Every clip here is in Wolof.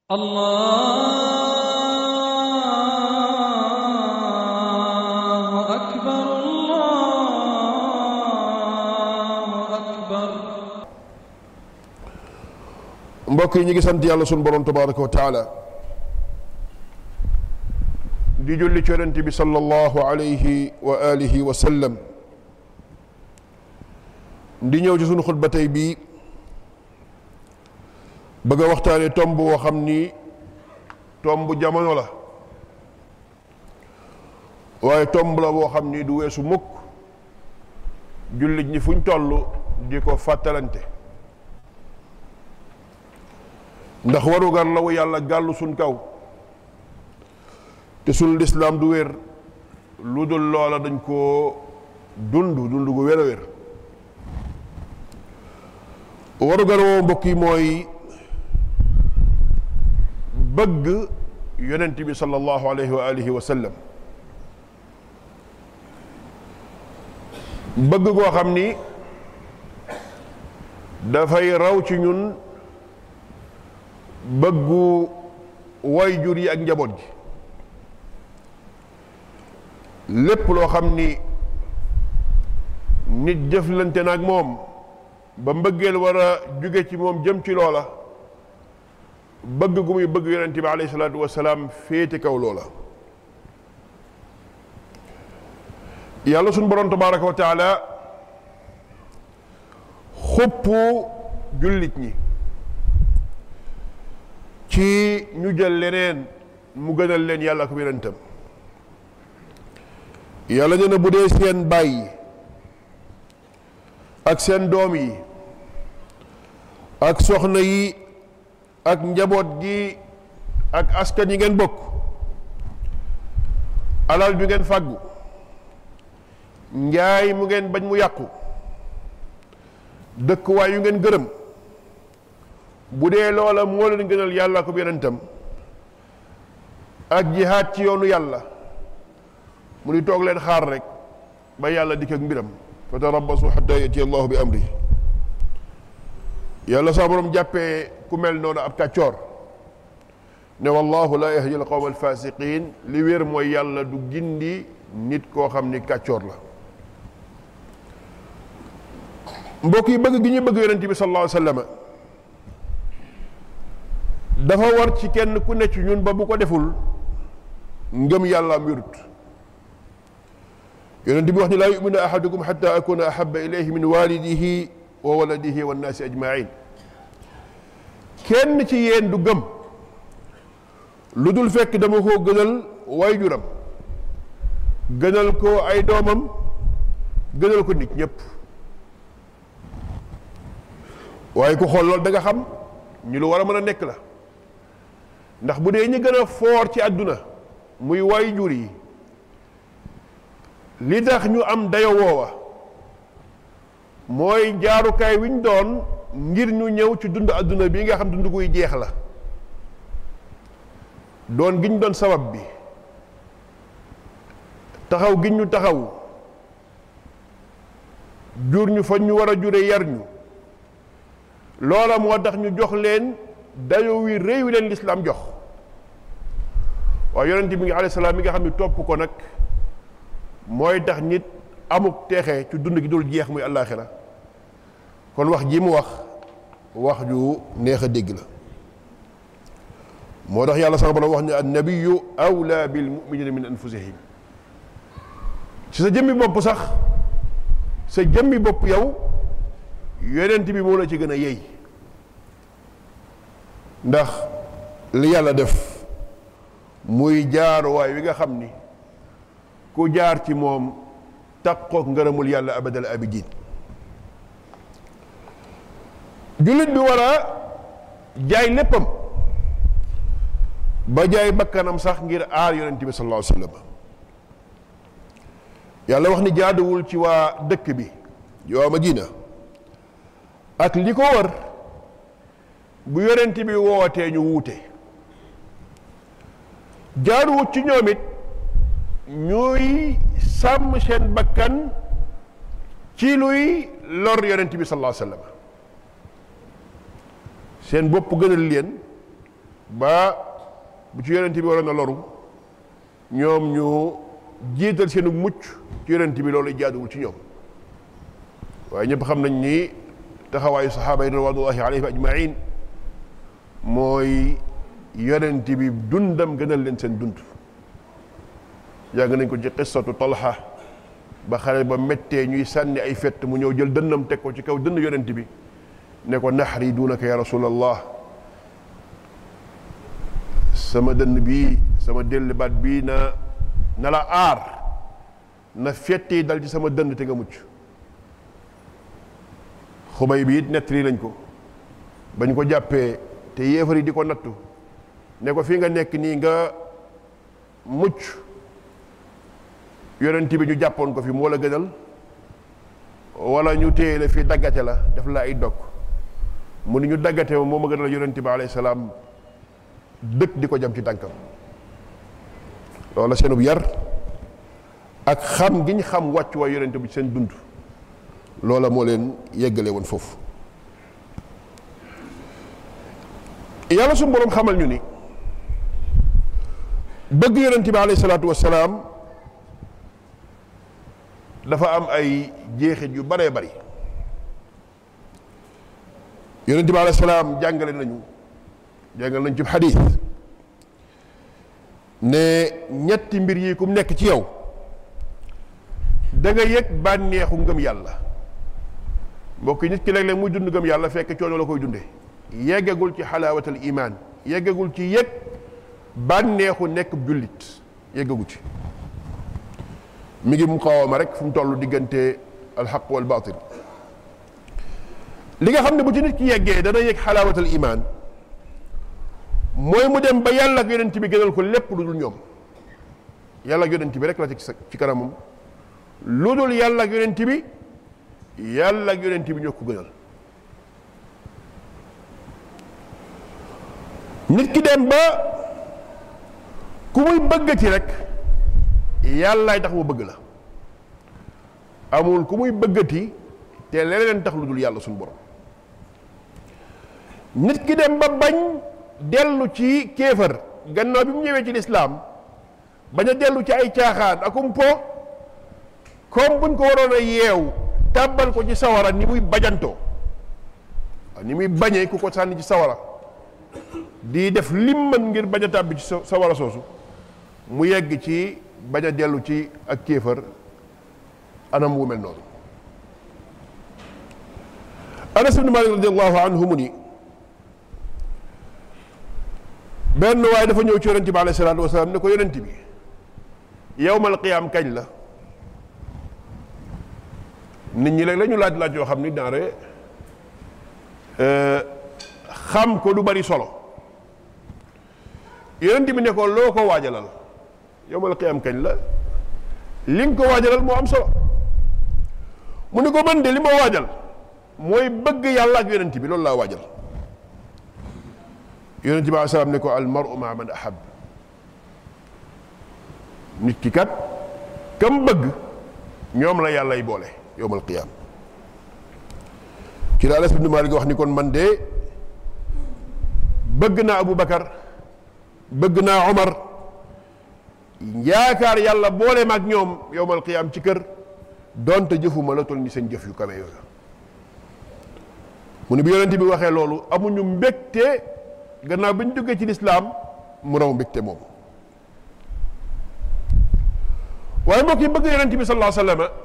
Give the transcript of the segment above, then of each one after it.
الله أكبر الله أكبر mbokk yi ñu ngi sant yàlla sunu borom tabaraka wa taala di julli ci yonent bi sallallahu alayhi wa alihi wa sallam di ñëw ci sunu xutba tey bii bëgg a waxtaane tomb woo xam ni tomb jamono la waaye tomb la boo xam ni du weesu mukk jullit ñi fuñ toll di ko fàttalante ndax warugar la wu yàlla gàllu suñ kaw te suñ lislaam du wér lu dul loola dañ koo dund dund gu wér a wér warugar woo mbokk yi mooy bëgg yonent bi sallallahu alayhi wa alihi wa sallam bëgg goo xam ni dafay raw ci ñun bëggu waajur yi ak njaboot gi lépp loo xam ni nit jëflante na ak moom ba mbëggeel war a jóge ci moom jëm ci loola bëgg gu muy bëgg yonente bi alayhi salaatu wasalaam féete kaw loola yàlla suñ borom tabaraka wa taala xupp jullit ñi ci ñu jël leneen mu gënal leen yàlla ko yonentam yàlla nee na bu dee seen bàyyi ak seen doom yi ak soxna yi ak njaboot gi ak askan yi ngeen bokk alal ju ngeen fàggu njaay mu ngeen bañ mu yàqu dëkkuwaay yu ngeen gërëm bu dee loola moo leen gënal yàlla ko yonentam ak jihaad ci yoonu yàlla mu ni toog leen xaar rek ba yàlla dikk ak mbiram fa tarabbasu xatta yati allahu bi amri yàlla saa borom jàppee ku mel noonu ab kàccoor ne wallahu la yahdi al qawma alfasiqin li wér mooy yàlla du gindi nit koo xam ni kàccoor la mbokk yi bëgg gi ñu bëgg yonent bi sallallahu alayhi wa sallam dafa war ci kenn ku ne ci ñun ba bu ko deful ngëm yàlla am wérut yonent bi wax ni laa yuminu ahadukum xata akuna ahaba ilayhi min walidihi wa waladihi wa nnaasi ajmain kenn ci yéen du gëm lu dul fekk dama koo gënal waajuram gënal ko ay doomam gënal ko nit ñépp waaye ku xool loolu da nga xam ñu lu war a mën a nekk la ndax bu dee ñi gën a foor ci àdduna muy waajur yi li tax ñu am dayo woowa mooy jaarukaay wi ñu doon ngir ñu ñëw ci dund àdduna bi nga xam dund guy jeex la doon gi ñu doon sabab bi taxaw gi ñu taxaw jur ñu fa ñu war a jure yar ñu loola moo tax ñu jox leen dayo wi réew wi leen lislaam jox waaye yonent bi nga alayhi salaam mi nga xam ne topp ko nag mooy tax nit amuk teexe ci dund gi dul jeex muy àllaaxira kon wax ji mu wax wax ju neex a dégg la moo tax yàlla sama borom wax ne annabiyu awla bil muminina min anfusihim ci sa jëmmi bopp sax sa jëmmi bopp yow yonent bi moo la ci gën a yey ndax li yàlla def muy jaaruwaay wi nga xam ni ku jaar ci moom taqook ngërëmul yàlla abadal abidin jullit bi war a jaay léppam ba jaay bakkanam sax ngir aar yonent bi sallallahu alayhi wa sallam yàlla wax ni jaaduwul ci waa dëkk bi waa Madina ak li ko wër bu yonent bi wootee ñu wuute jaaduwut ci ñoom it ñuy sàmm seen bakkan ci luy lor yonent bi sallallahu alayhi wa sallam seen bopp gënal leen ba bu ci yonent bi waroon a loru ñoom ñu jiital seenu mucc ci yonent bi loolu jaaduwul ci ñoom waaye ñëpp xam nañ ni taxawaayu saxaaba yi ridwanullahi alayhim ajmain mooy yonent bi dundam gënal leen seen dund yàgg nañ ko ci qissatu talha ba xale ba méttee ñuy sànni ay fett mu ñëw jël dënnam teg ko ci kaw dënn yonent bi ne ko naxari dunaka ya rasulallah sama dënn bii sama delli baat bii na na la aar na fetti dal ci sama dënn te nga mucc xubay bi it nettali lañ ko bañ ko jàppee te yéefar yi di ko nattu ne ko fii nga nekk nii nga mucc yonent bi ñu jàppoon ko fi moo la gënal wala ñu téye la fii daggate la def la ay dog mu ni ñu daggate ma moo ma gënal yonent bi alayhi salaam dëkk di ko jam ci tànkam loola seenub yar ak xam gi ñu xam wàccu waay yonent bi seen dund loola moo leen yeggale woon foofu yàlla suñu boroom xamal ñu ni bëgg yonent bi alayhi salaatu wassalaam dafa am ay jeexit yu baree bari yonent bi alayhi salaam jàngale nañu jàngal nañ ci xadiis ne ñetti mbir yi ku mu nekk ci yow da nga yëg bànneexu ngëm yàlla mbokk yi nit ki léeg-léeg muy dund ngëm yàlla fekk coono la koy dunde yeggagul ci xalaawatal imaan yeggagul ci yëg bànneexu nekk jullit yeggagu ci mi ngi muqaawama rek fu mu toll diggante alxaq wal baatil li nga xam ne bu ci nit ki yeggee dana yëg xalaawatal imaan mooy mu dem ba yàlla ak yonent bi gënal ko lépp lu dul ñoom yàlla ak yonent bi rek la ci ci kanamam lu dul yàlla ak yonent bi yàlla ak yonent bi ñoo ko gënal nit ki dem ba ku muy bëggati rek yàllaay tax mu bëgg la amul ku muy bëggati te leneen tax lu dul yàlla suñu borom nit ki dem ba bañ dellu ci kéefër gannaaw bi mu ñëwee ci lislaam bañ a dellu ci ay caaxaan akum po comme buñ ko waroon a yeew tàbbal ko ci sawara ni muy bajantoo ni muy bañee ku ko sànni ci sawara di def lim mën ngir bañ a tàbbi ci sawara soosu mu yegg ci bañ a dellu ci ak kéefër anam wu mel noonu anas ibn malik radiallahu anhu mu ni benn waaye dafa ñëw ci yonent bi alayhi salaatu wasalaam ne ko yonent bi yowmal qiyaam kañ la nit ñi léeg la ñu laaj laaj yoo xam ni daanare xam ko du bari solo yonent bi ne ko loo ko waajalal yowmal qiyaam kañ la li nga ko waajalal moo am solo mu ne ko man de li ma waajal mooy bëgg yàlla ak yonent bi loolu laa waajal yonent bi aleyhi salaam ne ko al maru maa man ahab nit ki kat kam bëgg ñoom la yàllay boole yowmal qiyaam ci la Anas ibn Maalik wax ni kon man de bëgg naa Abu Bakar bëgg naa Omar yaakaar yàlla boole ma ak ñoom yowmal qiyaam ci kër donte jëfuma la toll ni seen jëf yu kawe yooyu mu ne bi yonent bi waxee loolu amuñu mbégte gannaaw bi ñu duggee ci lislaam mu raw mbégte moom waaye mbokk yi bëgg yonent bi sallallahu alayhi wa sallam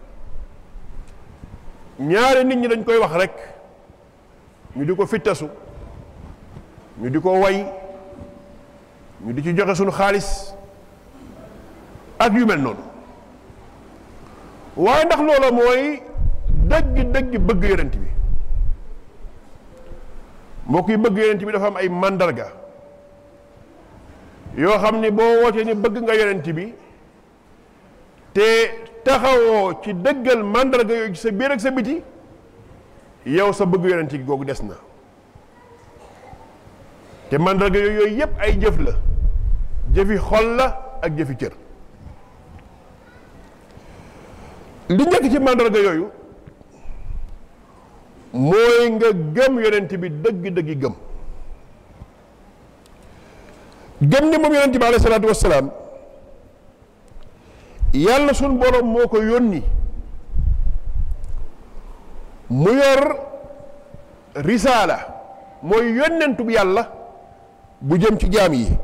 ñaari nit ñi dañ koy wax rek ñu di ko fittasu ñu di ko way ñu di ci joxe suñu xaalis ak yu mel noonu waaye ndax loola mooy dëgg dëgg bëgg yonent bi mbokk yi bëgg yonent bi dafa am ay màndarga yoo xam ni boo wootee ni bëgg nga yonent bi te taxawoo ci dëggal màndarga yooyu ci sa biir ak sa biti yow sa bëgg yonent gi googu des na te màndarga yooyu yooyu yépp ay jëf la jëfi xol la ak jëfi cër li njëkk ci màndarga yooyu mooy nga gëm yonent bi dëgg-dëggi gëm gëm ni moom yonente bi alayhi salaatu wassalaam yàlla suñ borom moo ko yónni mu yor risaala mooy yónnentub yàlla bu jëm ci jaam yi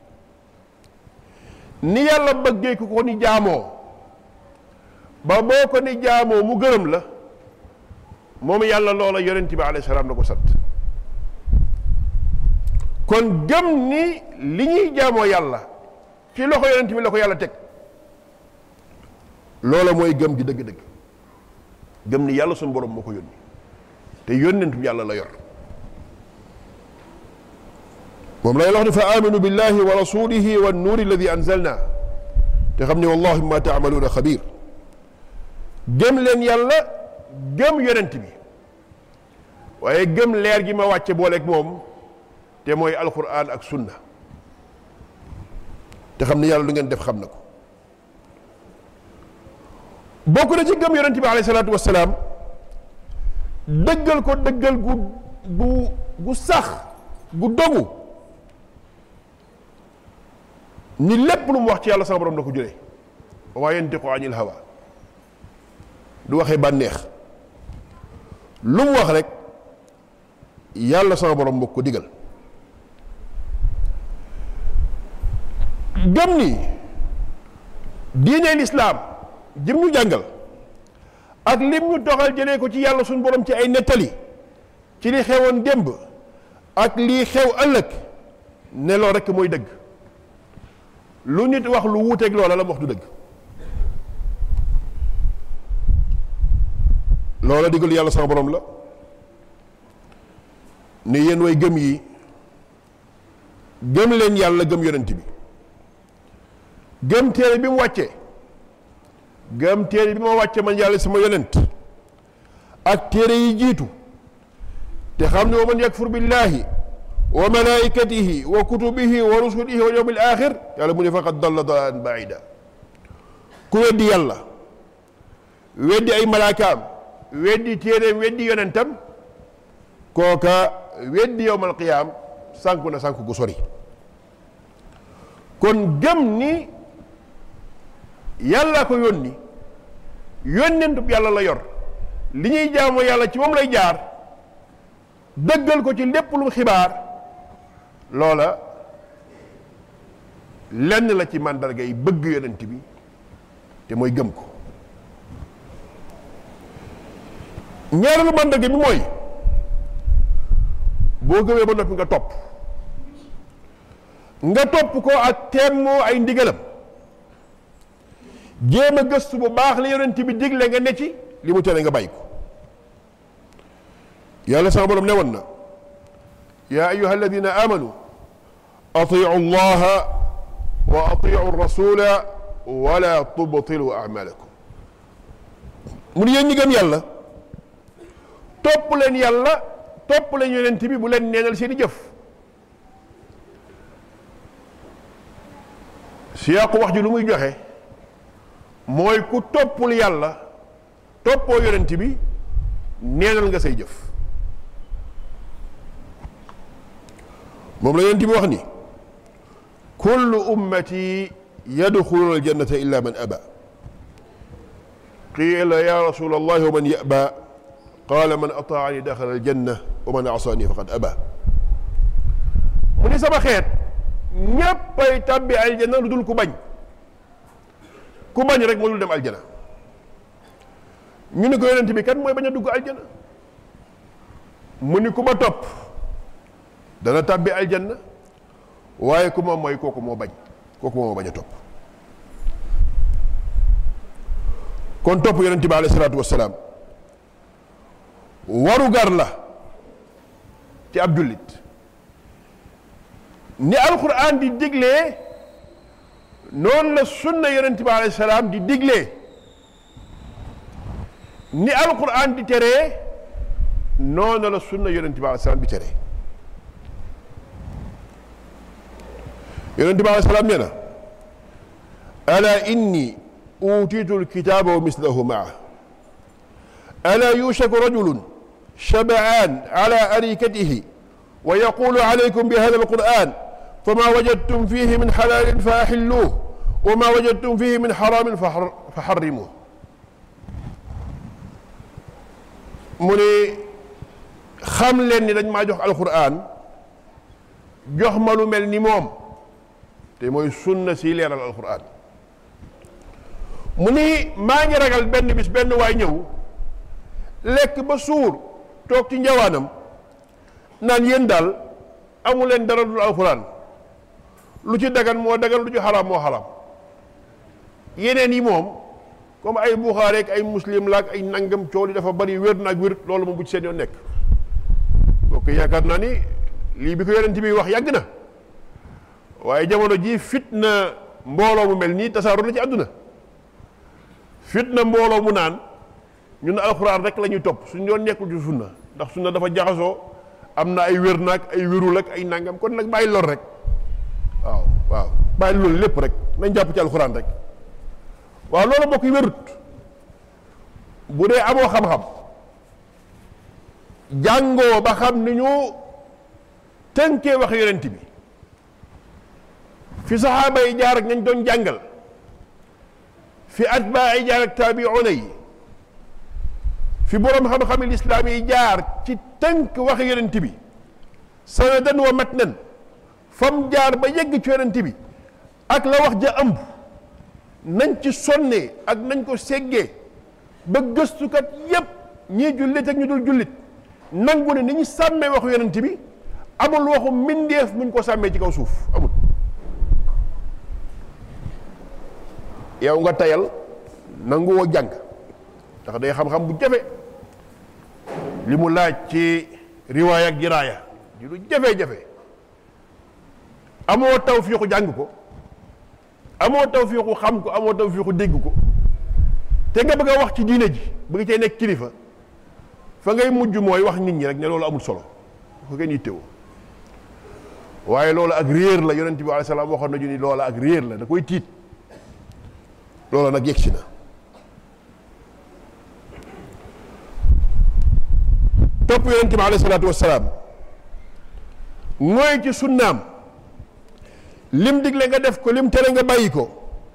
ni yàlla bëggee ku ko ni jaamoo ba boo ko ni jaamoo mu gërëm la moom yàlla loola yonent bi alayhi salaam la ko sant kon gëm ni li ñuy jaamoo yàlla ci loxo yonent bi la ko yàlla teg loola mooy gëm gi dëgg-dëgg gëm ni yàlla suñu borom moo ko yónni te yónnentum yàlla la yor moom lay wax ne fa aminu billahi wa rasulihi wa nuuri alladi anzalna te xam ne wallahi ma taamaluuna xabir gëm leen yàlla gëm yonent bi waaye gëm leer gi ma wàcce booleeg moom te mooy alquran ak sunna te xam ne yàlla lu ngeen def xam na ko bokk na ci gëm yonent bi alayhi salaatu wassalaam dëggal ko dëggal gu gu gu sax gu dogu ni lépp lu mu wax ci yàlla sama borom da ko jëlee wa yantiqu anil hawa du waxee bànneex lu mu wax rek yàlla sama borom moo ko digal gëm ni diine lislaam jëm ñu jàngal ak lim ñu doxal jëlee ko ci yàlla suñu borom ci ay nettali ci li xewoon démb ak lii xew ëllëg ne loolu rekk mooy dëgg lu nit wax lu wuuteeg loola la mu wax du dëgg loola digal yàlla sama borom la ne yéen way gëm yi gëm leen yàlla gëm yonent bi gëm téere bi mu wàccee gëm téere bi ma wàcce man yàlla sama yonent ak téere yi jiitu te xam ne wa man yakfur billahi wa malaikatihi wa kutubihi wa rusulihi wa yawmil axir yàlla mu ne faqad dalla dalalan baida ku weddi yàlla weddi ay malaakaam weddi téereem weddi yonentam kooka weddi yowmal qiyaam sànku na sànku gu sori kon gëm ni yàlla ko yónni yónnentub yàlla la yor li ñuy jaamoo yàlla ci moom lay jaar dëggal ko ci lépp lu xibaar loola lenn la ci màndarga yi bëgg yonent bi te mooy gëm ko ñaareelu màndarga bi mooy boo gëmee ba noppi nga topp nga topp ko ak teemoo ay ndigalam jéem a gëstu bu baax li yonent bi digle nga ne ci li mu tere nga bàyyi ko yàlla sama borom ne woon na yaa ayuha alladina amanu atiu allaha wa atiu rasula wala tubtilu amalakum mu ne yéen ñi gëm yàlla topp leen yàlla topp leen yonent bi bu leen neenal seen i jëf siyaaqu wax ji lu muy joxe mooy ku toppul yàlla toppoo yonent bi neenal nga say jëf moom la yonent bi wax ni kullu ummati yadxuluna aljannata illa man aba qila ya rasul allah wa man yaba qala man ataani daxala aljanna wa man asaani faqad aba mu ni sama xeet ñéppay tàbbi aljanna lu dul ku bañ ku bañ rek moo dul dem aljana ñu ni ko yonent bi kan mooy bañ a dugg aljana mu ni ku ma topp dana tàbbi aljanna waaye ku ma mooy kooku moo bañ kooku moo bañ a topp kon topp yonent bi alayhi salaatu wassalaam waru gar la ci ab jullit ni alquran di diglee noonu la sunna yonent bi alayhi salaam di diglee ni alquran di teree noonu la sunna yonent bi alayhi salaam di teree yonent bi alayhi salaam nee na ala inni utiitu alkitaaba wa mislahu maa ala yushaku rajulun shabaan ala arikatihi wa yaqulu alaykum bi hada alquran fa ma wajadtum fihi min xalaalin fa axilluuh wa ma wajadtum fihi min xaraamin fa xarrimuuh mu ni xam leen ni dañ maa jox alquran jox ma lu mel ni moom te mooy sunna si leeral alquran mu ni maa ngi ragal benn bis benn waay ñëw lekk ba suur toog ci njawaanam naan yéen daal amu leen dara dul alquran lu ci dagan moo dagan lu ci xaraam moo xaraam yeneen yi moom comme ay buxaari ak ay muslim la ak ay nangam coow li dafa bari wér na ak wér loolu moom bu ci seen yoon nekk bokk yaakaar naa ni lii bi ko yonent bi wax yàgg na waaye jamono ji fitna mbooloo mu mel nii tasaaroo na ci àdduna fitna mbooloo mu naan ñun alxuraan rek la ñuy topp suñu yoon nekkul ci sunna ndax sunna dafa jaxasoo am na ay wér naag ay wérul ak ay nangam kon nag bàyyi lor rek waaw waaw bàyyi loolu lépp rek nañ jàpp ci alxuraan rek waaw loolu bokk yi wérut bu dee amoo xam-xam jàngoo ba xam ni ñu tënkee wax yonent bi fi saxaaba yi jaar ak nañ doon jàngal fi atbaa yi jaar ak taabiuna yi fi boroom xam-xami lislaam yi jaar ci tënk wax yonent bi sanadan wa matnan fam jaar ba yegg ci yonent bi ak la wax ja ëmb nañ ci sonnee ak nañ ko seggee ba gëstukat yépp ñii jullit ak ñu dul jullit nangu ne ni ñu sàmmee waxu yonent bi amul waxu mbindeef muñ ko sàmmee ci kaw suuf amul yow nga tayal nanguwoo jàng ndax day xam-xam bu jafe li mu laaj ci riwaaya ak jiraaya di lu jafe-jafe amoo tawfiixu jàng ko amoo tawfiixu xam ko amoo tawfiixu dégg ko te nga bëgg a wax ci diine ji bëgg cee nekk kilifa fa ngay mujj mooy wax nit ñi rek ne loolu amul solo ko kenn yittewoo waaye loolu ak réer la yonent bi alayhi salaam waxoon nañu ni loola ak réer la da koy tiit loola nag yegsi na topp yonent bi alayhi salaatu wassalaam mooy ci sunnaam lim digle nga def ko lim tere nga bàyyi ko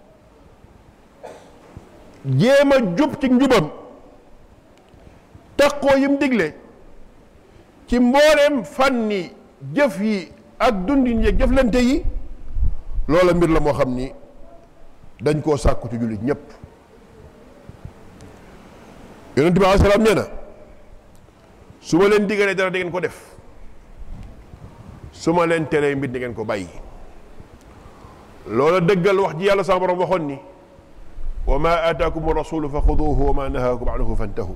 jéem a jub ci njubam takkoo yim digle ci mbooleem fànni jëf yi ak dundin yi jëflante yi loola mbir la moo xam ni dañ koo sàkku ci jullit ñépp yonent bi alayhi salaam nee na su ma leen digalee dara da ngeen ko def su ma leen teree mbir da ngeen ko bàyyi loola dëggal wax ji yàlla sama borom waxoon ni wa ma aataakum rasulu fa xuduuhu wa ma nahaakum anhu fantahu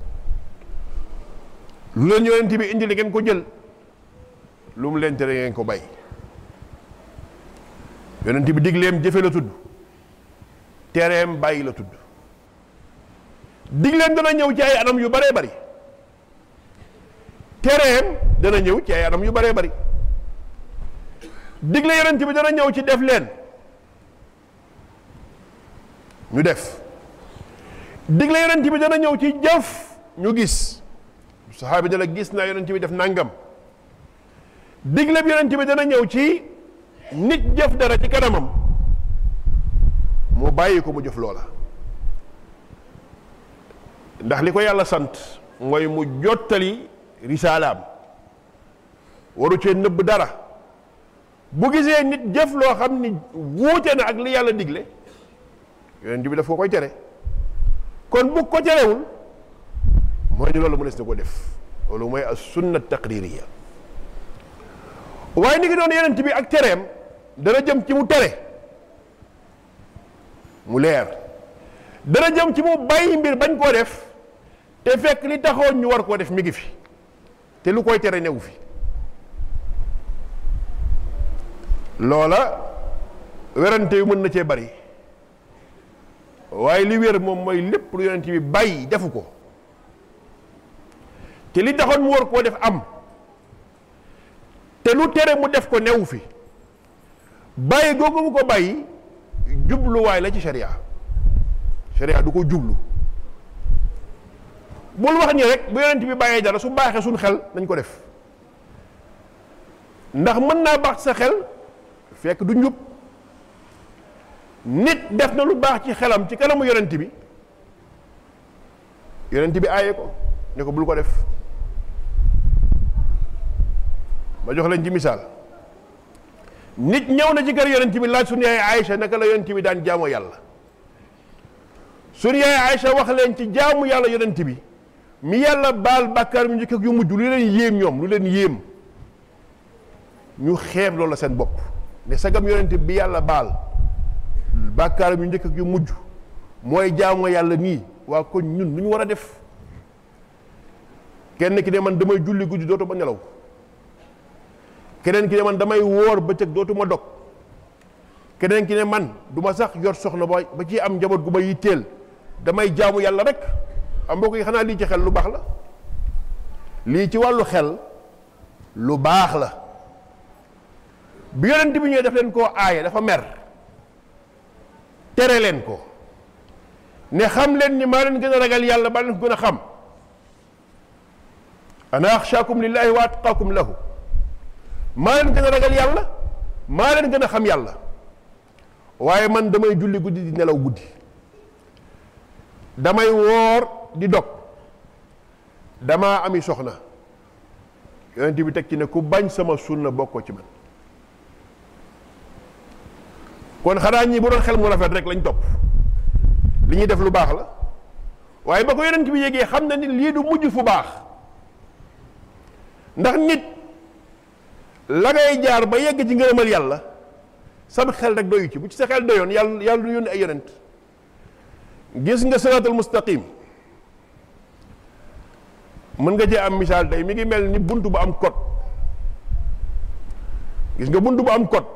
lu leen yonent bi indi li ngeen ko jël lu mu leen tere ngeen ko bàyyi yonent bi digleem jëfe la tudd tereem bàyyi la tudd digleem dana ñëw ci ay anam yu baree bari tereem dana ñëw ci ay anam yu baree bari digle yonent bi dana ñëw ci def leen ñu def digle yonent bi dana ñëw ci jëf ñu gis saxaabi dana gis naa yonent bi def nangam digle bi yonent bi dana ñëw ci nit jëf dara ci kanamam mu bàyyi ko mu jëf loola ndax li ko yàlla sant mooy mu jottali risaalaam waru cee nëbb dara bu gisee nit jëf loo xam ni wuute na ak li yàlla digle yonent bi daf ko koy tere kon bu ko terewul mooy ni loolu mënees na ko def loolu mooy as sunna taqririya waaye ni ngi doon yonent bi ak tereem dana jëm ci mu tere mu leer dana jëm ci mu bàyyi mbir bañ koo def te fekk li taxoon ñu war koo def mi ngi fi te lu koy tere newu fi loola werante yu mën na cee bari waaye li wér moom mooy lépp lu yonent bi bàyyi defu ko te li taxoon mu war koo def am te lu tere mu def ko newu fi bàyyi googu mu ko bàyyi jubluwaay la ci sharia sharia du ko jublu bul wax ni rek bu yonent bi bàyyee dara su baaxee suñ xel nañ ko def ndax mën naa baax sa xel fekk du njub nit def na lu baax ci xelam ci kanamu yonent bi yonent bi aaye ko ne ko bul ko def ma jox leen ci misaal nit ñëw na ci kër yonent bi laaj suñu yaay Aïcha naka la yonent bi daan jaamoo yàlla suñu yaay Aïcha wax leen ci jaamu yàlla yonent bi mi yàlla baal bàkkaar mu njëkk ak yu mujj lu leen yéem ñoom lu leen yéem ñu xeeb loolu la seen bopp ne sagam yonent bi yàlla baal bàkkaar yu njëkk ak yu mujj mooy jaamu yàlla nii waa kon ñun lu ñu war a def kenn ki ne man damay julli guddi dootuma nelaw keneen ki ne man damay woor bëccëg dootuma dog keneen ki ne man du ma sax yor soxna ba ba ci am njaboot gu ma yitteel damay jaamu yàlla rek am mbokk yi xanaa lii ci xel lu baax la lii ci wàllu xel lu baax la bi yonent bi ñëwee def leen koo aaye dafa mer tere leen ko ne xam leen ni maa leen gën a ragal yàlla maa leen ko gën a xam ana axshaakum lillahi wa atqaakum lahu maa leen gën a ragal yàlla maa leen gën a xam yàlla waaye man damay julli guddi di nelaw guddi damay woor di dog damaa ami soxna yonent bi teg ci ne ku bañ sama sunna bokkoo ci man kon xanaa ñi bu doon xel mu rafet rek lañ topp li ñuy def lu baax la waaye ba ko yonent bi yégee xam na ni lii du mujj fu baax ndax nit la ngay jaar ba yegg ci ngërëmal yàlla sam xel rek doyu ci bu ci sa xel doyoon yàlla yàlla du yónni ay yonent gis nga siraatul mustaqim mën nga cee am misaal tey mi ngi mel ni bunt bu am code gis nga bunt bu am code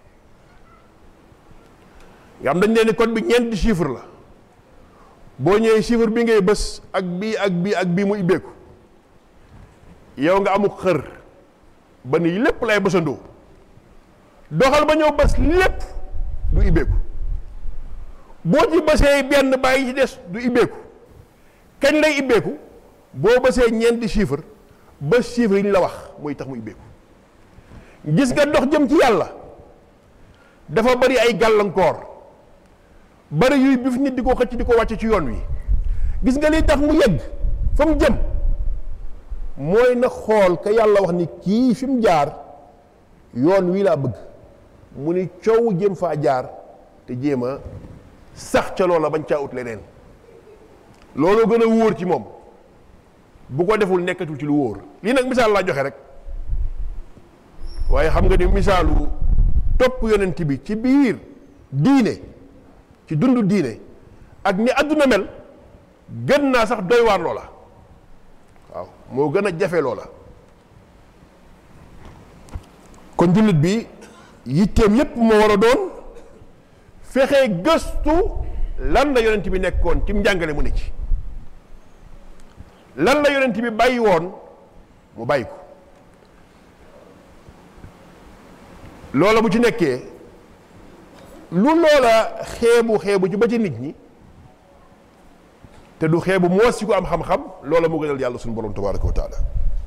nga xam dañ leen ni code bi ñeenti chiffre la boo ñëwee chiffre bi ngay bës ak bii ak bii ak bii mu ibbeeku yow nga amuk xër ba ni lépp lay bësandoo doxal ba ñëw bës lépp du ibbeeku boo ci bësee benn bàyyi ci des du ibbeeku kañ lay ibbeeku boo bësee ñeenti chiffre ba chiffre yi ñu la wax muy tax mu ibbeeku gis nga dox jëm ci yàlla dafa bari ay gàllankoor bari yuy bif nit di ko xëcc di ko wàcc ci yoon wi gis nga liy tax mu yegg fa mu jëm mooy na xool ka yàlla wax ni kii fi mu jaar yoon wii laa bëgg mu ni coow jëm faa jaar te jéem a sax ca loola bañ caa ut leneen looloo gën a wóor ci moom bu ko deful nekkatul ci lu wóor lii nag misaal laa joxe rek waaye xam nga ni misaalu topp yonent bi ci biir diine ci dundu diine ak ni àdduna mel gën naa sax doy waar loola waaw moo gën a jafe loola kon jullit bi yitteem yépp moo war a doon fexe gëstu lan la yonent bi nekkoon ci njàngale mu ne ci lan la yonent bi bàyyi woon mu bàyyi ko loola bu ci nekkee lu loola xeebu xeebu ci ba ci nit ñi te du xeebu moos ci ko am xam-xam loola mu gënal yàlla suñu borom tabaraka wa taala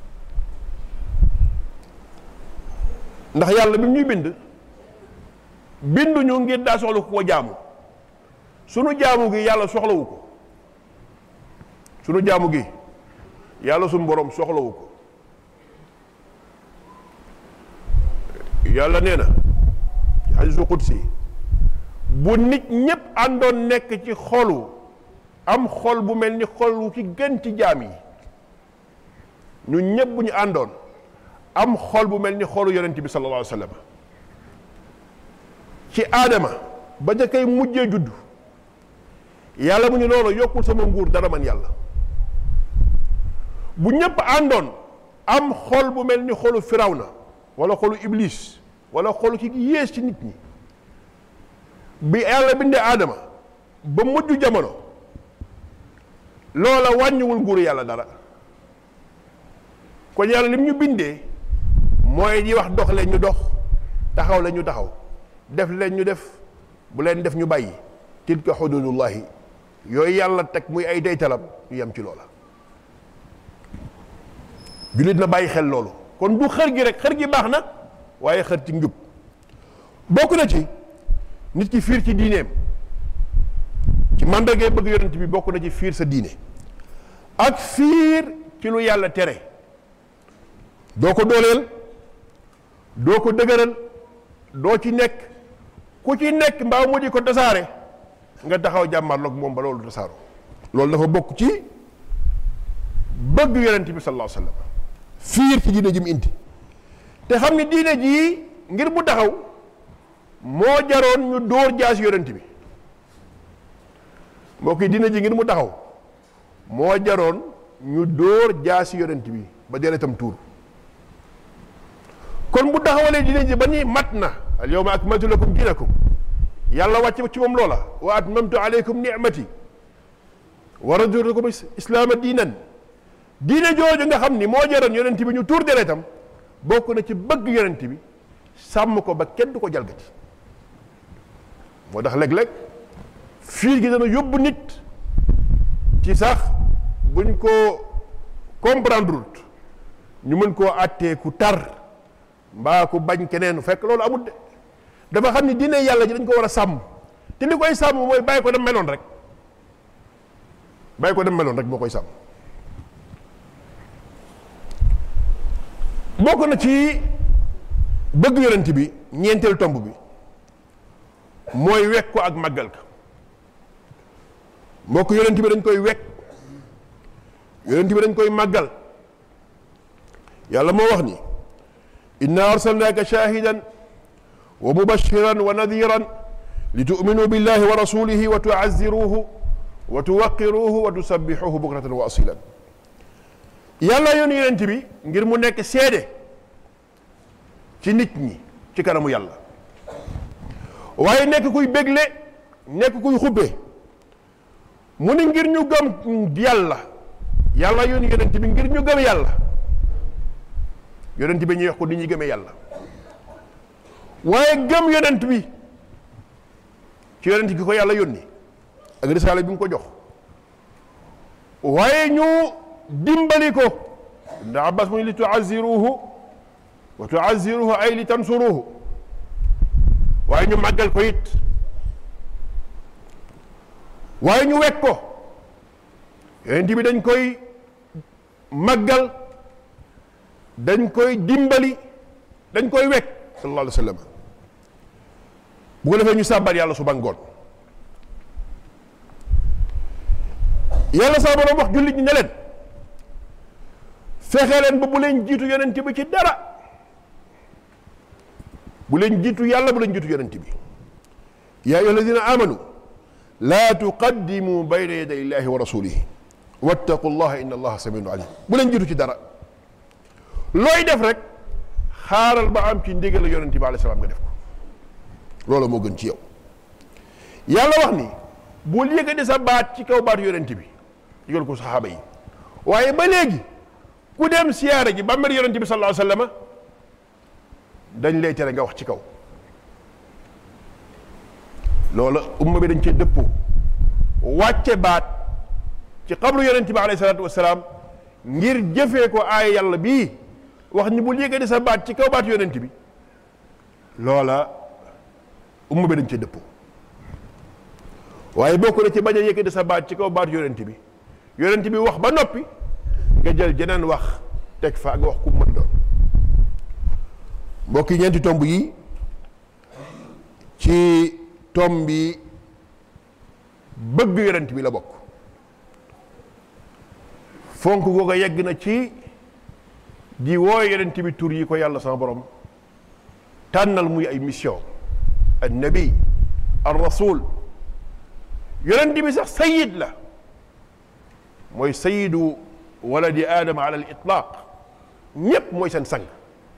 ndax yàlla bi ñuy bind binduñu ngir daa soxla ku ko jaamu sunu jaamu gi yàlla soxlawu ko sunu jaamu gi yàlla suñu borom soxlawu ko yàlla nee na hadiisu qudsi bu nit ñépp àndoon nekk ci xolu am xol bu mel ni xol wu ci gën ci jaam yi ñun ñépp bu ñu àndoon am xol bu mel ni xolu yonent bi sallallahu alayhi wa sallam ci aadama ba ja koy mujjee judd yàlla mu ñu loolu yokkul sama nguur dara man yàlla bu ñépp àndoon am xol bu mel ni xolu firawna wala xolu iblis wala xolu ki yées ci nit ñi bi yàlla bindee aadama ba mujj jamono loola wàññiwul nguuru yàlla dara kon yàlla lim ñu bindee mooy di wax dox leen ñu dox taxaw leen ñu taxaw def leen ñu def bu leen def ñu bàyyi tilka xududullahi yooyu yàlla teg muy ay deytalam ñu yem ci loola jullit na bàyyi xel loolu kon du xër gi rek xër gi baax na waaye xër ci njub bokk na ci nit ki fiir ci diineem ci màndargay bëgg yonent bi bokk na ci fiir sa diine ak fiir ci lu yàlla tere doo ko dooleel doo ko dëgëral doo ci nekk ku ci nekk mbaa mu di ko tasaare nga taxaw jàmmarloog moom ba loolu tasaaroo loolu dafa bokk ci bëgg yonent bi sallallahu alayhi wa sallam fiir ci diine ji mu indi te xam ni diine jii ngir mu taxaw moo jaroon ñu dóor jaas yonent bi mbokk yi diine ji ngir mu taxaw moo jaroon ñu dóor jaasi yonent bi ba deretam tuur kon bu taxawalee diine ji ba ni mat na al yawma akmaltu lakum dinakum yàlla wàcc ci moom loola wa atmamtu alaykum ni'mati wa raditu lakum islaama diinan diine jooju nga xam ni moo jaroon yonent bi ñu tuur deretam bokk na ci bëgg yonent bi sàmm ko ba kenn du ko jalgati moo tax léeg-léeg fiir gi dana yóbbu nit ci sax buñ ko comprendre ñu mën koo àttee ku tar mbaa ku bañ keneen fekk loolu amul de dafa xam ni diine yàlla ji dañ ko war a sàmm te li koy sàmm mooy bàyyi ko dem meloon rek bàyyi ko dem meloon rek moo koy sàmm bokk na ci bëgg yonent bi ñeenteel tomb bi mooy wekk ko ak màggal ka mbokk yonent bi dañ koy wekk yonent bi dañ koy màggal yàlla moo wax ni inna arsalnaaka shahidan wa mubashiran wa nadiran li tu'minu billahi wa rasulihi wa tu'azziruhu wa tuwaqiruhu wa tusabbihuhu bukratan wa asilan yàlla yoon yonent bi ngir mu nekk seede ci nit ñi ci kanamu yàlla waaye nekk kuy bégle nekk kuy xubbe mu ni ngir ñu gëm yàlla yàlla yoon yonent bi ngir ñu gëm yàlla yonent bi ñuy wax ko nit ñi gëmee yàlla waaye gëm yonent bi ci yonent gi ko yàlla yónni ak risaale bi mu ko jox waaye ñu dimbali ko ndax abbas mu ni li tuaziruhu wa tuaziruhu ay li tansuruhu waaye ñu màggal ko it waaye ñu wekk ko yonent bi dañ koy màggal dañ koy dimbali dañ koy wekk sallallahu alayhi wa sallam bu ko defee ñu sàbbat yàlla suba ngoon yàlla saa borom wax jullit ñi ne leen fexe leen ba bu leen jiitu yonent bi ci dara bu leen jiitu yàlla bu leen jiitu yonent bi yaa ayyuha alladina amanu laa tuqaddimu bayna yaday illahi wa rasulihi wattaqu llaha inna allaha samiun alim bu leen jiitu ci dara looy def rek xaaral ba am ci ndigal yonent bi alayhi salaam nga def ko loolu moo gën ci yow yàlla wax ni bul yëkkati sa baat ci kaw baatu yonent bi yëgal ko saxaaba yi waaye ba léegi ku dem siyaare ji ba mer yonent bi sallallahu alayhi wa sallam dañ lay tere nga wax ci kaw loolu umma bi dañ cee dëppoo wàcce baat ci xabru yonent bi alayhi salaatu wasalaam ngir jëfee ko aaya yàlla bii wax ni bul yëkkati sa baat ci kaw baat yonent bi loola umma bi dañ cee dëppoo waaye bokk na ci bañ a yëkkati sa baat ci kaw baat yonent bi yonent bi wax ba noppi nga jël jeneen wax teg fa ak wax ku mën doon mbokk yi ñeenti tomb yi ci tomb bi bëgg yonent bi la bokk fonk googa yegg na ci di wooy yonent bi tur yi ko yàlla sama borom tànnal muy ay mission an nabi ar rasul yonent bi sax sayid la mooy sayidu waladi aadama ala al itlaq ñépp mooy seen sang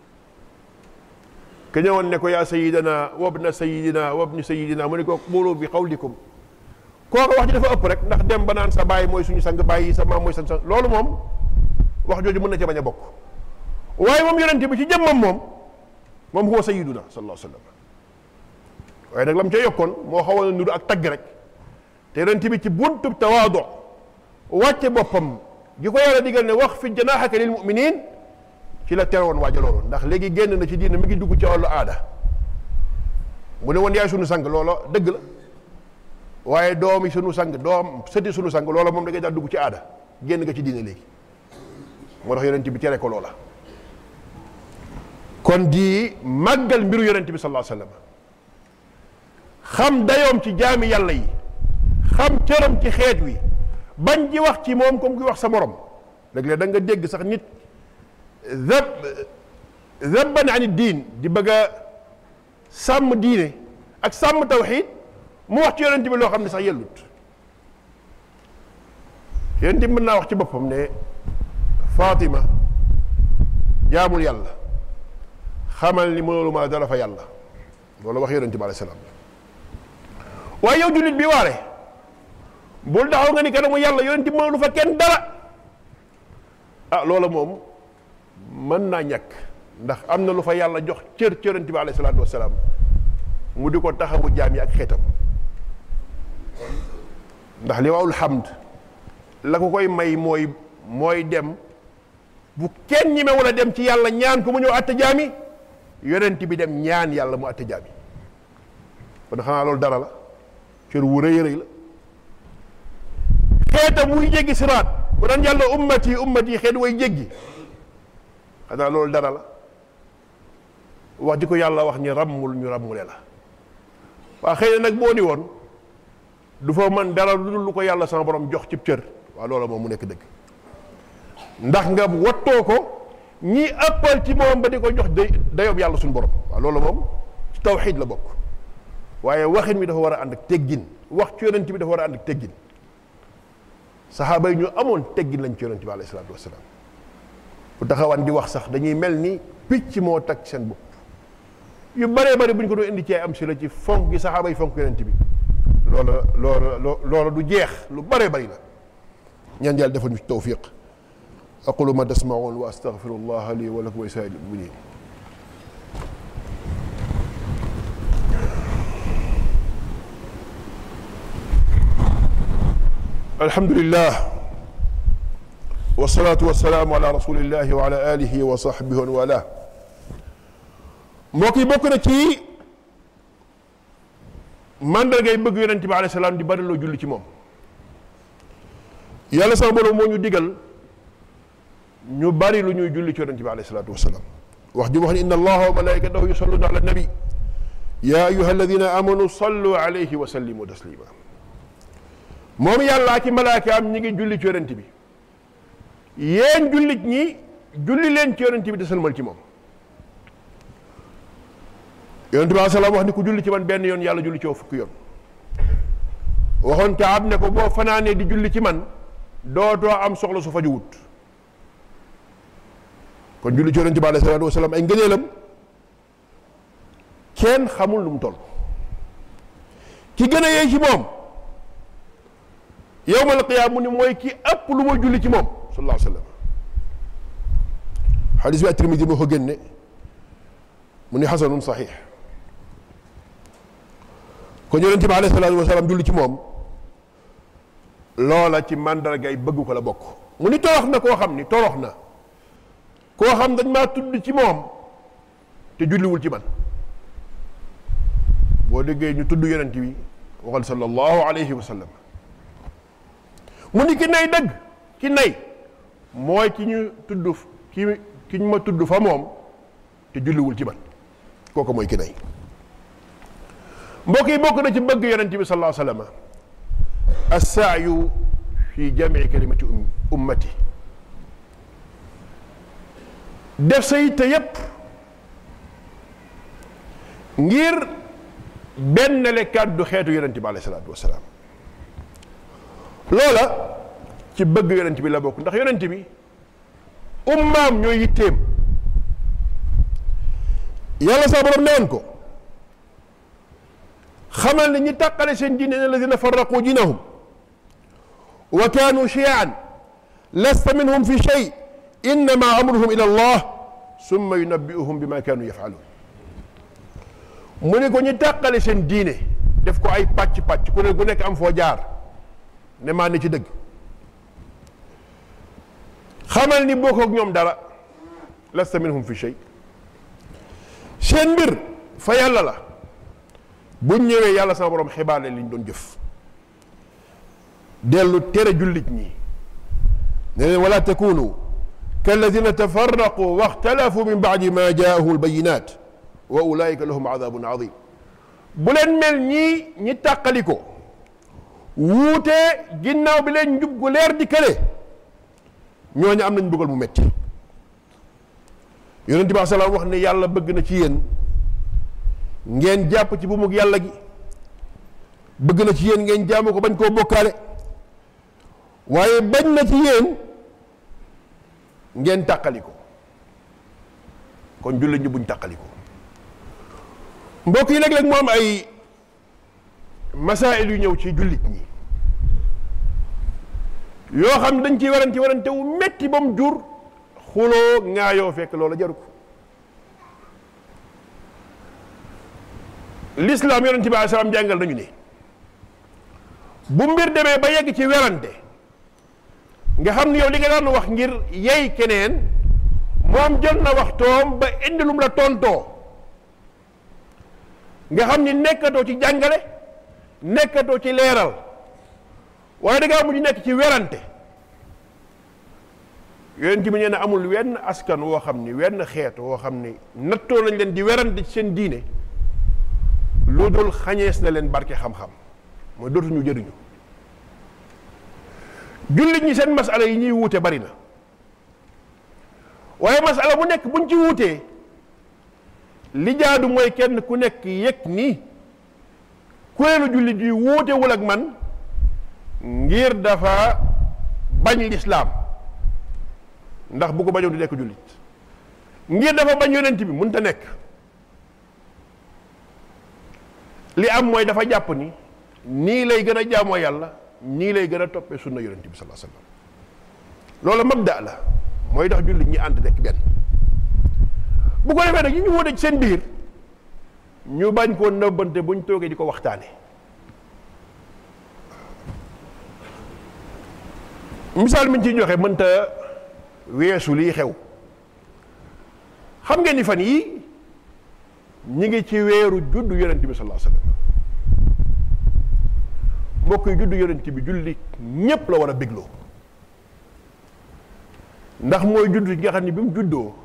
ke ñëwoon ne ko yaa sayidana wabna sayidina wabni sayidina mu ne ko qulu bi qawlikum kooka wax ji dafa ëpp rek ndax dem ba naan sa baay mooy suñu sang baay yi sa maam mooy seen sang loolu moom wax jooju mën na ca bañ a bokk waaye moom yonent bi ci jëmmam moom moom huwa sayiduna sallallahu alayhi wa sallam waaye nag lam ca yokkoon moo xawoon a nuru ak tagg rek te yonent bi ci buntub tawaado wàcce boppam gi ko yàlla digal ne wax fi janaaxaka lil muminin ci la terewoon waaja loolu ndax léegi génn na ci diine mi ngi dugg ci wàllu aada mu ne woon yaay sunu sang loola dëgg la waaye doomi sunu sang doom sëti sunu sang loola moom da ngay daal dugg ci aada génn nga ci diine léegi moo tax yonent bi tere ko loola kon di màggal mbiru yonent bi sallallahu alayhi wasallam xam dayoom ci jaami yàlla yi xam cëram ci xeet wi bañ ji wax ci moom comme ki wax sa morom léeg-léeg da nga dégg sax nit zab zabban ani diin di bëgg a sàmm diine ak sàmm tawxiid mu wax ci yonent bi loo xam ne sax yellut yonent bi mën naa wax ci boppam ne Fatima jaamul yàlla xamal ni mënulu ma dara fa yàlla loolu wax yonent bi alayhi salaam waaye yow jullit bi waare bul taxaw nga ni kanamu yàlla yonent bi mënulu fa kenn dara ah loola moom mën naa ñàkk ndax am na lu fa yàlla jox cër ci yonent bi alayhi salaatu wasalaam mu di ko taxawu jaam yi ak xeetam ndax li waawul hamd la ko koy may mooy mooy dem bu kenn ñi me wala dem ci yàlla ñaan ko mu ñëw atte jaami yonent bi dem ñaan yàlla mu atte jaami kon xanaa loolu dara la cër wu rëy rëy la xeetam muy jéggi siraat bu daan yàlla ummati ummati xeet way jéggi xanaa loolu dara la wax di ko yàlla wax ñi ràmmul ñu ràmmule la waa xëy na nag boo ni woon du fa man dara lu dul lu ko yàlla sama borom jox cib cër waaw loola moom mu nekk dëgg ndax nga wattoo ko ñi ëppal ci moom ba di ko jox day dayob yàlla suñu borom waaw loolu moom ci tawxiid la bokk waaye waxin mi dafa war a ànd ak teggin wax ci yonent bi dafa war a ànd ak teggin saxaaba yi ñu amoon teggin lañ ci yonent bi alayhi salaatu wasalaam bu taxawaan di wax sax dañuy mel ni picc moo tag seen bopp yu bëree bëri bu ñu ko doon indi ci ay am si la ci fonk gi saxaaba yi fonk yonent bi loola loola loola du jeex lu bëree bëri la ñaan yàlla defal ñu ci tawfiq aqulu ma tasmaun wa astaghfiru allah li wa lakum wa lisaa'iril muminin alhamdulillah wasalaatu wasalaamu ala rasulillahi wa ala alihi wa sahbihi wa wala mbokk yi bokk na ci mandargay bëgg yonente bi alayhi salaam di bari loo julli ci moom yàlla sama borom moo ñu digal ñu bari lu ñuy julli ci yonente bi alayhi salaatu wasalaam wax ji wax ne inna allaha wa malaikatahu yusalluna ala nabi ya ayuha alladina amanu sallu alayhi wa sallimu taslima moom yàllaa ki malaaka am ñi ngi julli ci yonente bi yéen jullit ñi julli leen ci yonente bi te sëlmal ci moom yonente bi alayhi salaam wax ni ku julli ci man benn yoon yàlla julli ci yow fukki yoon waxoon Kaab ne ko boo fanaanee di julli ci man dootoo am soxla su faju wut kon julli ci yonente bi alayhi salaatu wasalaam ay ngëneelam kenn xamul lu mu toll ki gën a yee ci moom yowmal qiyaama mu ni mooy ki ëpp lu ma julli ci moom sallallahu alayhi wa sallam xadis bi at-Tirmidi moo ko génne mu ni xasanun saxiix kon yonente bi alayhi salaatu wasalaam julli ci moom loola ci màndargay bëgg ko la bokk mu ni torox na koo xam ni torox na koo xam dañ maa tudd ci moom te julliwul ci man boo déggee ñu tudd yonent bi waxal sallallahu alayhi wa sallam mu ni ki nay dëgg ki nay mooy ki ñu tudd ki ki ñu ma tudd fa moom te julliwul ci man kooku mooy ki nay mbokk yi bokk na ci bëgg yonent bi sallallahu alayhi wa sallam assaayu fi jamii kalimati ummati def sa yitte yépp ngir benn le kàddu xeetu yonent bi alayhi salaatu wasalaam loola ci bëgg yonent bi la bokk ndax yonent bi ummaam ñooy yitteem yàlla sa borom newoon ko xamal ne ñi tàqale seen diine ne alladina farraqu diinahum wa kaanu chiaan lasta minhum fi shay innama amruhum ila allah summa yunabbiuhum bima kaanu yafaluun mu ne ko ñu tàqale seen diine def ko ay pàcc-pàcc ku ne ku nekk am foo jaar ne maa ne ci dëgg xamal ni bokk ak ñoom dara lasta minhum fi shay seen mbir fa yàlla la buñ ñëwee yàlla sama borom xibaar leen li ñu doon jëf dellu tere jullit ñi ne leen wala takunu kalladina tafarraqu waxtalafu min baadi ma jaahu albayinat wa ulaika lahum adabun adim bu leen mel ñii ñi tàqali ko wuute ginnaaw bi leen njub gu leer di kële ñooñu am nañ bëggal mu metti yonent bi salaam wax ne yàlla bëgg na ci yéen ngeen jàpp ci bu mu yàlla gi bëgg na ci yéen ngeen jaamu ko bañ koo bokkaale waaye bañ na ci yéen ngeen tàqali ko kon jullit ñi buñ tàqali ko mbokk yi léeg-léeg mu am ay masaayil yu ñëw ci jullit ñi yoo xam ne dañ ciy warante warante wu metti ba mu jur xuloo ŋaayoo fekk loola jaru ko lislaam yonente bi salaam jàngal nañu ne bu mbir demee ba yegg ci werante nga xam ne yow li nga daan wax ngir yey keneen moom jël na waxtoom ba indi lum la tontoo nga xam ni nekkatoo ci jàngale nekkatoo ci leeral waaye da ngaa mujj nekk ci werante yonent bi nee na amul wenn askan woo xam ni wenn xeet woo xam ni nattoo nañ leen di werante ci seen diine lu dul xañees na leen barke xam-xam mooy dootuñu jëriñu jullit ñi seen masala yi ñuy wuute bari na waaye masala bu nekk buñ ci wuutee li jaadu mooy kenn ku nekk yëg ni kuréelu jullit yi wuutewul ak man ngir dafa bañ lislaam ndax bu ko bañoon du nekk jullit ngir dafa bañ yonent bi mënta nekk li am mooy dafa jàpp ni nii lay gën a jaamoo yàlla nii lay gën a toppee sunna yonent bi sallallahu alayhi wasallam loolu mabda la mooy tax jullit ñi ànd nekk benn bu ko defee nag yi ñu wóote ci seen biir ñu bañ koo nëbbante buñ toogee di ko waxtaane misaal mi ñu ciy joxe mënta weesu lii xew xam ngeen ni fan yii ñi ngi ci weeru juddu yonent bi sallallahu alayhi wasallam mbokk yi juddu yonent bi julli ñépp la war a bégloo ndax mooy juddu gi nga xam ne bi mu juddoo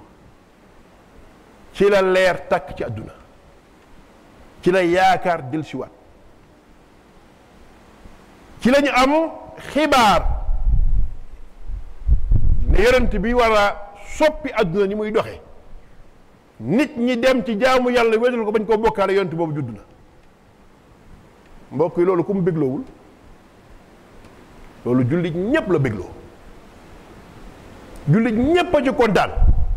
ci la leer takk ci àdduna ci la yaakaar dellusiwaat ci la ñu am xibaar ne yonent bi war a soppi àdduna ni muy doxe nit ñi dem ci jaamu yàlla wéetal ko bañ koo bokkaale yonent boobu judd na mbokk yi loolu ku mu bégloowul loolu jullit ñépp la bégloo jullit ñépp a ci kontaan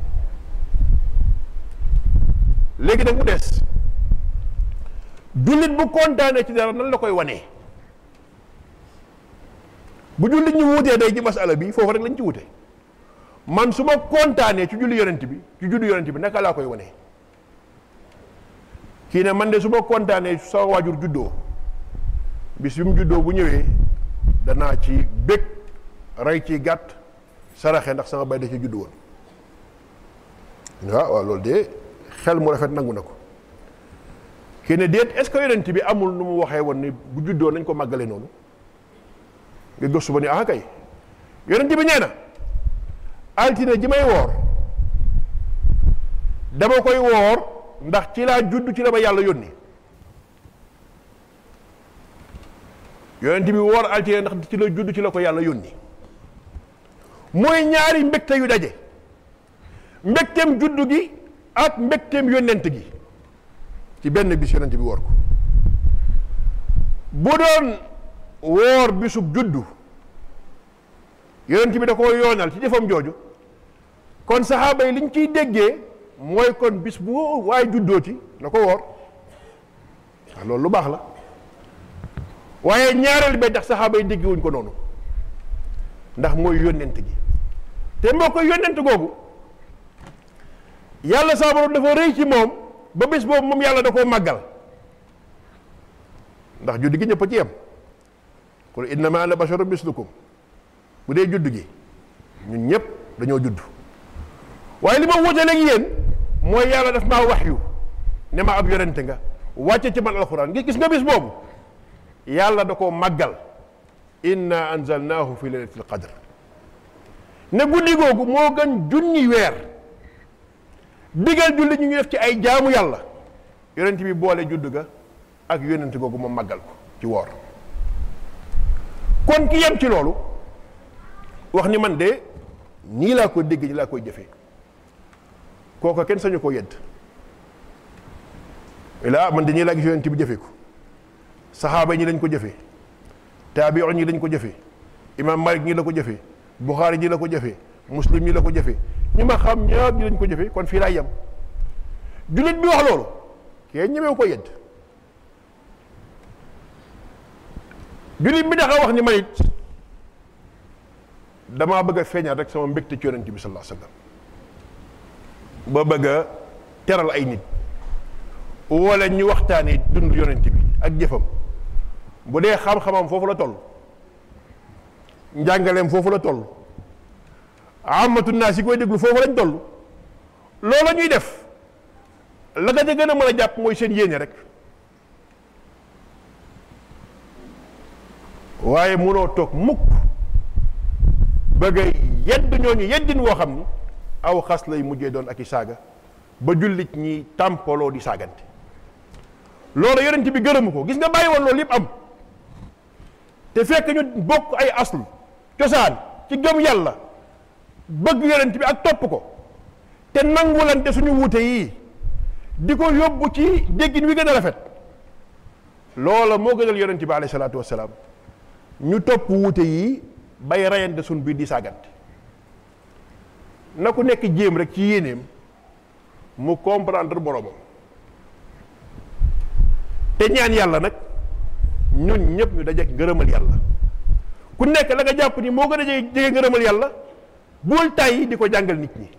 léegi nag mu des jullit bu kontaanee ci dara nan la koy wanee bu jullit ñu wutee day ci masala bi foofu rek lañ ci wute man su ma kontaanee ci julli yonent bi ci juddu yonent bi naka laa koy wanee kii ne man de su ma kontaanee sa waajur juddoo bis bi mu juddoo bu ñëwee danaa ci bég rey ci gàtt saraxe ndax sama bay da ci juddu woon waaw waaw loolu de xel mu rafet nangu na ko kii ne déet est-ce que yonent bi amul nu mu waxee woon ni bu juddoo nañ ko màggale noonu nga gëstu ba ni ah kay yonent bi nee na altine ji may woor dama koy woor ndax ci laa judd ci la ma yàlla yónni yonent bi woor altine ndax ci la judd ci la ko yàlla yónni mooy ñaari mbégte yu daje mbégteem juddu gi ak mbégteem yónnent gi ci benn bis yonent bi woor ko bu doon woor bisub juddu yonent bi da koo yoonal ci jëfam jooju kon saxaaba yi liñ ciy déggee mooy kon bis bu waaye juddoo ci na ko woor waaw loolu lu baax la waaye ñaareel ba ndax saxaaba yi déggewuñ ko noonu ndax mooy yónnent gi te moo koy yónnent googu yàlla saa borom dafa rëy ci moom ba bés boobu moom yàlla da koo màggal ndax judd gi ñëpp a ci yem qul innama ana basharun mislukum bu dee judd gi ñun ñëpp dañoo judd waaye li ma wutaleeg yéen mooy yàlla daf maa wax yu ne ma ab yonente nga wàcce ci man alxuraan gis nga bis boobu yàlla da koo màggal inna anzalnaahu fi laylatil qadr ne guddi googu moo gën junni weer digal julli ñu ngi def ci ay jaamu yàlla yonent bi boole judd ga ak yonent googu ma màggal ko ci woor kon ki yem ci loolu wax ni man de nii laa ko dégg nii laa koy jëfee kooka kenn sañu koo yedd laa man de nii laa gis yonent bi jëfee ko saxaaba ñi lañ ko jëfee taabiyoon ñi lañ ko jëfee imaam Malik ñi la ko jëfee Buxaari ñi la ko jëfee muslim ñi la ko jëfee ñi ma xam ñaar ñi lañ ko jëfee kon fii laay yem jullit bi wax loolu kee ñemewu ko yedd jullit bi daxa wax ni man it damaa bëgg a feeñal rek sama mbégte ci yonent bi sallallahu alayhi wasallam ba bëgg a teral ay nit wala ñu waxtaanee dund yonent bi ak jëfam bu dee xam-xamam foofu la toll njàngaleem foofu la toll amatu naa si koy déglu foofu lañ toll loola ñuy def la nga ca gën a mën a jàpp mooy seen yéene rek waaye munoo toog mukk bëgg a yedd ñooñu yeddin woo xam ni aw xas lay mujjee doon ak i saaga ba jullit ñi tàmpaloo di saagante loolu yonent bi gërëmu ko gis nga bàyyi woon loolu yëpp am te fekk ñu bokk ay aslu cosaan ci gëm yàlla bëgg yonent bi ak topp ko te nangulante suñu wuute yii di ko yóbbu ci déggin wi gën a rafet loola moo gënal yonent bi alayhi salaatu wassalaam ñu topp wuute yii bay rayante suñ biir di saagante na ku nekk jéem rek ci yéeneem mu comprendre boromam te ñaan yàlla nag ñun ñëpp ñu dajeek ngërëmal yàlla ku nekk la nga jàpp ni moo gën a jege jege ngërëmal yàlla bul tàyyi di ko jàngal nit ñi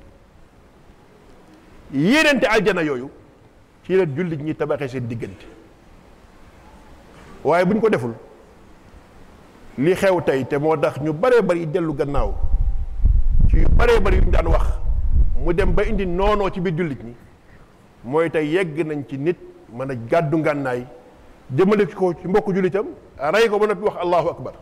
yéenante aljana yooyu ci la jullit ñi tabaxee seen diggante waaye bu ñu ko deful li xew tey te moo tax ñu baree bari dellu gannaaw ci yu baree bari yu ñu daan wax mu dem ba indi noonoo ci biir jullit ñi mooy tey yegg nañ ci nit mën a gàddu ngànnaay jëmale ko ci mbokku jullitam rey ko ba noppi wax allahu akbar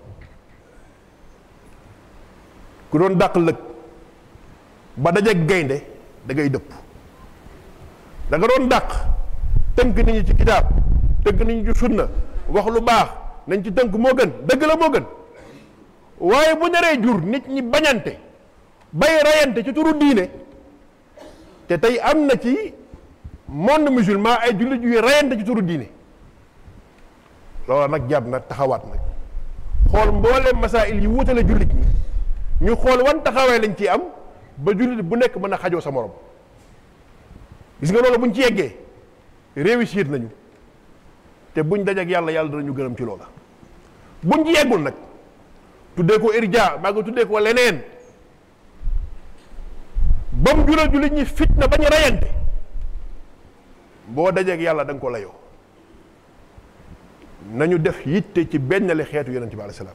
ku doon dàq lëg ba dajeeg gaynde da ngay dëpp da nga doon dàq tënk nit ñi ci kitaab tënk nit ñi ci sunna wax lu baax nañ ci tënk moo gën dëgg la moo gën waaye bu naree jur nit ñi bañante bay rayante ci turu diine te tey am na ci monde musulman ay jullit yuy rayante ci turu diine loolu nag jàpp na taxawaat nag xool mboolem masail yi wuutale jullit ñi ñu xool wan taxawaay lañ ci am ba jullit bu nekk mën a xajoo sa morom gis nga loolu buñ ci yeggee réussir nañu te buñ dajeek yàlla yàlla danañu gërëm ci loola buñ ci yeggul nag tuddee ko irja maa ngi tuddee ko leneen ba mu jural jullit ñi fitna bañ rayante boo dajeek yàlla da nga ko layoo nañu def yitte ci benn le xeetu yonente bi alayhi salaam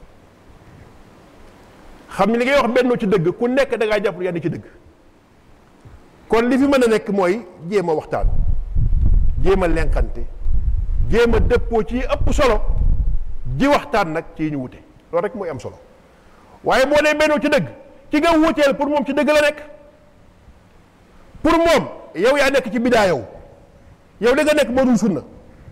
xam ni li ngay wax bennoo ci dëgg ku nekk da ngaa jàpp yaa ni ci dëgg kon li fi mën a nekk mooy jéem a waxtaan jéem a lenkante jéem a dëppoo ci ëpp solo ji waxtaan nag ci ñu wute loolu rek mooy am solo waaye boo dee bennoo ci dëgg ki nga wuteel pour moom ci dëgg la nekk pour moom yow yaa nekk ci bidaa yow yow da nga nekk moo dul sunna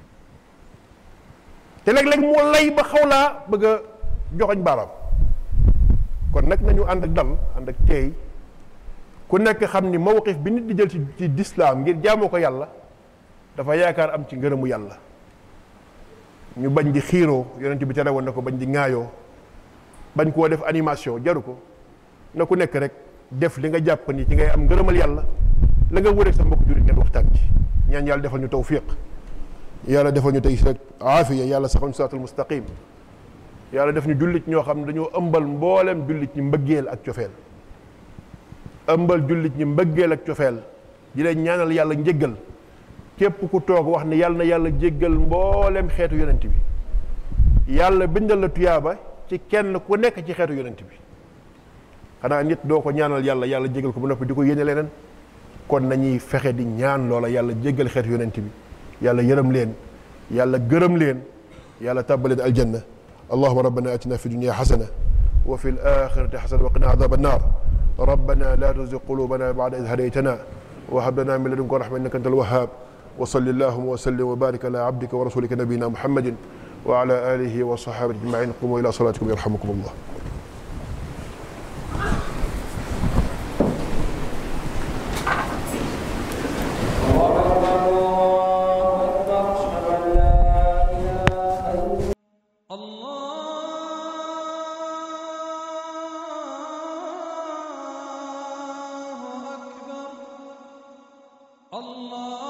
te léeg-léeg moo lay ba xaw laa bëgg a joxoñ baaraam kon nag nañu ànd ak dal ànd ak teey ku nekk xam ni mawqif bi nit di jël ci ci lislaam ngir jaamoo ko yàlla dafa yaakaar am ci ngërëmu yàlla ñu bañ di xiiroo yonent bi tere woon na ko bañ di ŋaayoo bañ koo def animation jaru ko na ku nekk rek def li nga jàpp ni ci ngay am ngërëmal yàlla la nga wëreeg sa mbokk jurit ngeen waxtaan ci ñaan yàlla defal ñu tawfiq yàlla defal ñu tey rek aafiya yàlla saxal ñu siraatal mustaqim yàlla def ñu jullit ñoo xam ne dañoo ëmbal mboolem jullit ñi mbëggeel ak cofeel ëmbal jullit ñi mbëggeel ak cofeel di leen ñaanal yàlla njéggal képp ku toog wax ne yàlla na yàlla jéggal mboolem xeetu yonent bi yàlla bindal la tuyaaba ci kenn ku nekk ci xeetu yonent bi xanaa nit doo ko ñaanal yàlla yàlla jéggal ko ba noppi di ko yéene leneen kon nañuy fexe di ñaan loola yàlla jéggal xeetu yonent bi yàlla yërëm leen yàlla gërëm leen yàlla tàbbaleen aljanna allahuma rabbana atina fi dunia xasana wa fi alaxirati xasana wa qina adaba annar rabbana la tuzig qulubana bada id hadaytana wa hab lana min ladunka rahma innaka anta alwahhab wa salli allahuma wa sallim wa barik ala abdika wa rasulika nabiyina muhammadin wa ala alihi wa sahabati ajmain qumu ila salatikum yarhamukum allah الله أكبر الله